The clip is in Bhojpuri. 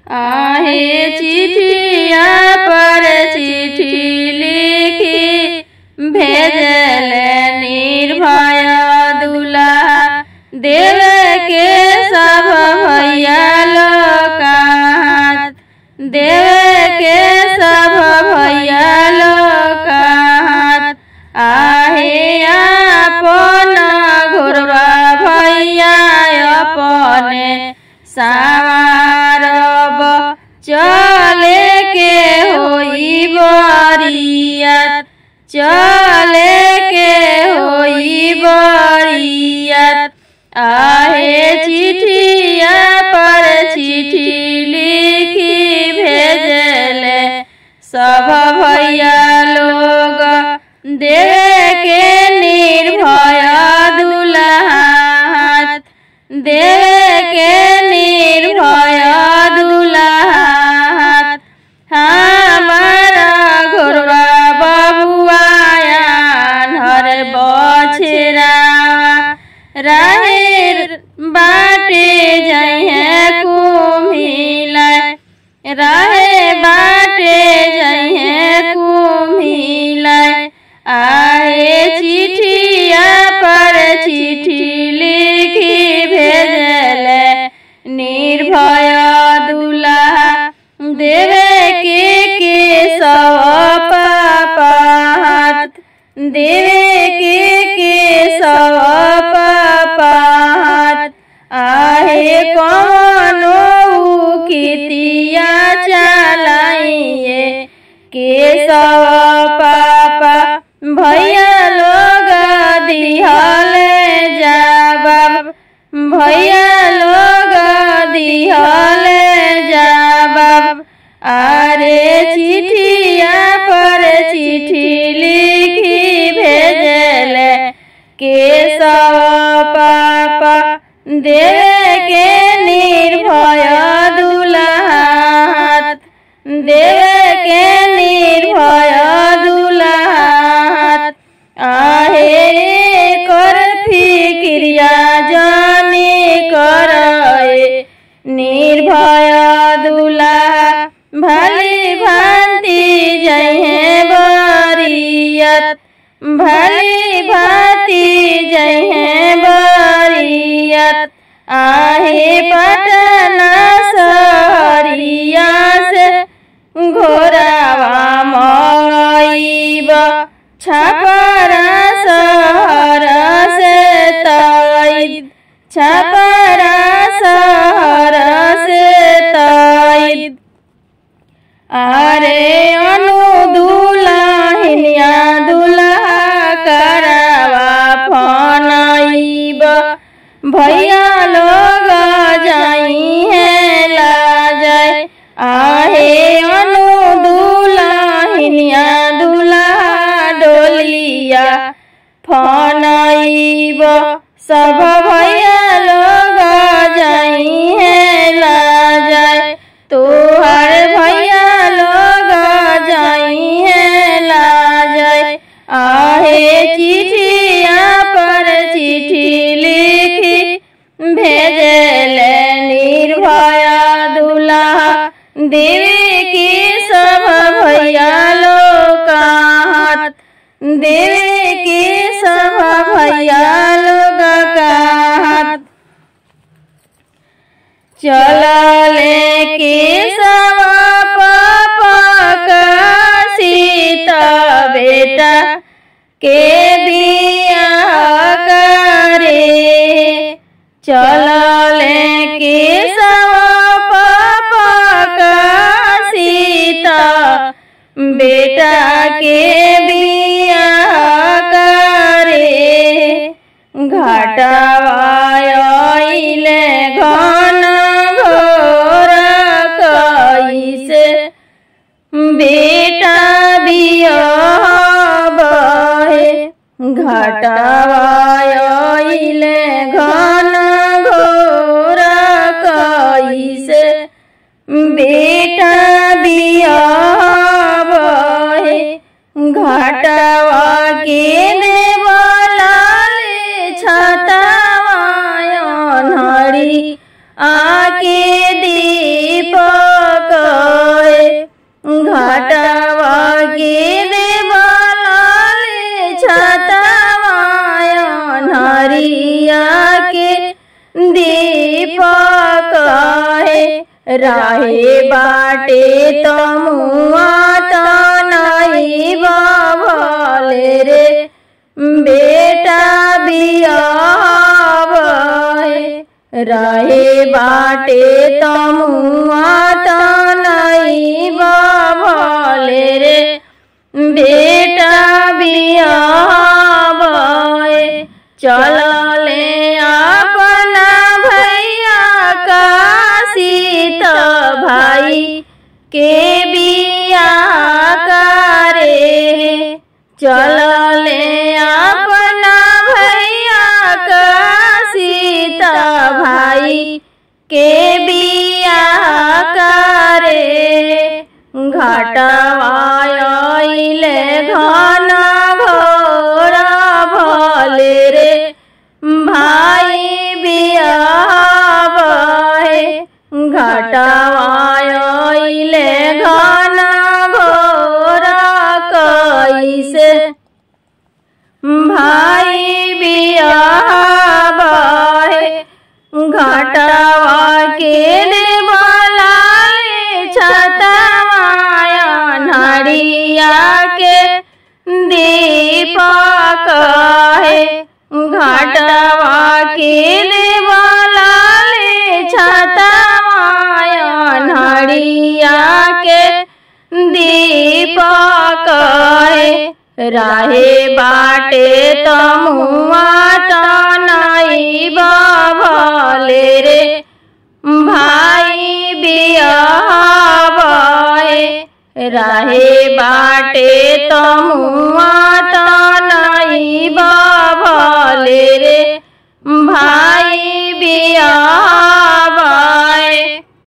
आहे चिठिया पर चिठी लिखी भेजल निर्भय दुल्हा देव के सब भैया लोकात देव के सब भैया लोकात आहे अपन घुरवा भैया अपने सारब चले के होई बरियत चले के होई बरियत आहे चिठिया पर चिठी लिखी भेजले सब भैया लोग देवे के निर्भय दुल्हा देवे के निर्भय दुल्हा हमारा घोरवा बबुआया हर बछरा राहेर बाटे जहे कुम्हिल रहे बाटे जहे कुम्हिल आए चिठिया पर चिठी लिखी भेजल निर्भय दुल्हा देवे के के सब पापात देवे के के सब पापात आहे कौनो कितिया चलाइए के सब पापा भैया लोग दिहल जवाब भैया लोग दिहल जवाब अरे चिठिया पर चिठी लिखी भेजल के सब पापा देवे के निर्भय दुल्हा देवे के निर्भय दुल्हा आहे कर फिक्रिया जाने करे निर्भय दुल्हा भली भांति जहे बरियत भली भांति जहे बरियत आहे पटना सहरिया से घोरावा मईब छपरा सहर से तईद छपरा सहर से तईद अरे अनु दुल्हनिया दुल्हा करावा फनईब भैया लोग जाई है लाजय आहे अनु दुल्हनिया दुल्हा डोलिया फनईब सब भैया लोग जाई है लाजय तोहर भैया लोग जाई है लाजय आहे चिठिया पर चिठी लिखी भेजल निर्भय दुल्हा देवी की सब भैया लोग हाथ देवी की सब भैया लोग का हाथ चलले के सवा पापा का सीता बेटा के बिया करे चलले के सवा पापा का सीता बेटा के बिया करे घटवाइले घन घोर कैसे बेटा बियाहे घटवाइले घन घोर कैसे बेटा बियाहे घटवा के देवलाले छतवायन हरी आके दीप रहे बाटे तमुआ तनई भले रे बेटा बियावे रहे बाटे तमुआ तनई भले रे बेटा बियावे चलले अपना भैया का सीत भाई के बिया करे चलले अपना भैया का सीता भाई के बिया करे घटवाइले घन घोर भले रे भाई बियावे घटवाइले घन घोर कैसे भाई बियावे घटवा के बोलाले छतवाया नड़िया के दीपक है घटवा के बोलाले छतवाया नड़िया के दीपक है राहे बाटे तमुआ तनई भले रे भाई बियावे राहे बाटे तमुआ तनई भले रे भाई बियावा